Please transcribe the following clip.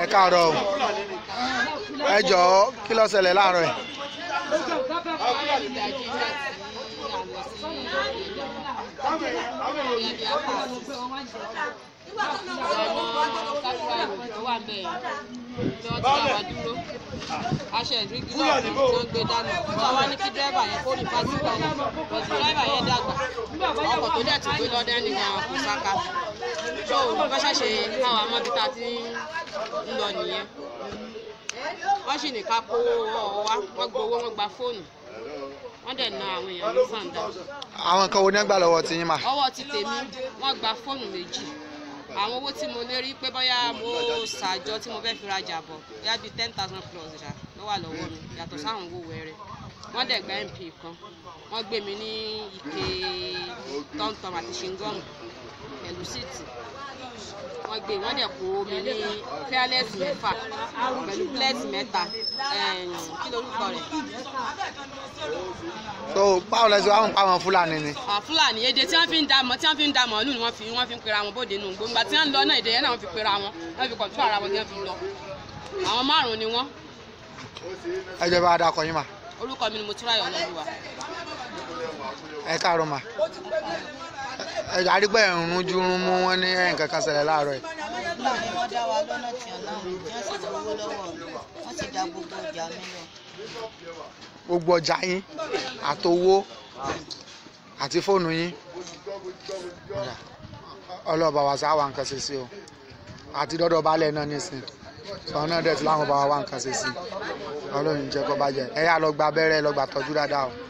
káàárọ̀ o ẹ jọ̀ọ́ kí ló ṣẹlẹ̀ láàárọ̀ ẹ̀. aṣọ ìrírí náà tí wọ́n gbé dání tí wọ́n wá ní kí dírẹ́bà yẹn kó ní fásitì balẹ̀ bọ̀dù dírẹ́bà yẹn dàgbà ọkọ̀ tó dẹ̀ tún gbé lọ́dẹ́ ní àwọn kò sáka tó olùkọ́ ṣàṣe káwọn amọ́bí ta ti ń lọ nìyẹn wọ́n sì ní ká kó ọwọ́ wá wọ́n gbowó wọ́n gba fóònù wọ́n dẹ̀ na àwọn èèyàn ní sàǹdà àwọn nǹkan wo ní gbà lọ́wọ́ ti yín mà. ọwọ́ ti tèmi wọ́n gba fóònù méjì àwọn owó tí mo lè rí pé bóyá mo ṣàjọ tí mo fẹ́ fi rajà bọ̀ bóyá bíi ten thousand plus ṣá ló wà lọ́wọ́ mi yàtọ̀ sáwọn owó wẹ̀rẹ̀ wọ́n dẹ̀ gba mp kan wọ́n gbé mi ní ike tọ́mtọ́m àti ṣingọ́mù pẹ̀lú síìtì wọ́n gbé wọ́n dẹ̀ kó mi ní fearless mẹ́fà pẹ̀lú bless mẹ́ta ẹ̀ẹ́n, kí lorúkọ rẹ̀ so báwo lẹ ṣe wá ń pa àwọn fúlàní ni. àwọn fúlàní èdè tí wọ́n fi ń da mọ̀ tí wọ́n fi ń da mọ̀ọ́lù ni wọ́n fi wọ́n fi ń pera wọn bóde nù gbòǹgbà tí wọ́n ń lọ náà èdè yẹn náà wọ́n fi pera wọn wọ́n fi kọ̀tún ara wọn tí wọ́n fi lọ àwọn márùn-ún ni wọ́n ẹ jẹ́ bá a dákọ̀ yín mà. orúkọ mi ni mo túráyọ̀ lọ́lùwà ẹ káàárọ̀ mà. ẹ jẹ́ àdìgbẹ́ ìrún júrún mú wọn ní nǹkan kan ṣẹlẹ̀ láàárọ̀ ẹ̀. àwọn fúlàní wọn dá wa lọ́nà tí ọ̀nà mi tí wọ́n sì gbowó lọ́wọ́ mi wọ́n sì dá gbogbo ọjà mi lọ. gbogbo ọjà yín àtowó àti fóònù yín ọlọ́ọ̀bà wa sá wa nǹkan ṣe sí o àti dọ́dọ̀ balẹ̀ náà nísìn sọ náà dẹ̀ tí láwọn bá wa wá nǹkan ṣe sí ọlọ́run jẹ́ kó bàjẹ́ ẹ yá lọ gba abẹ́rẹ́ lọ gbà tọ́jú dáadáa o.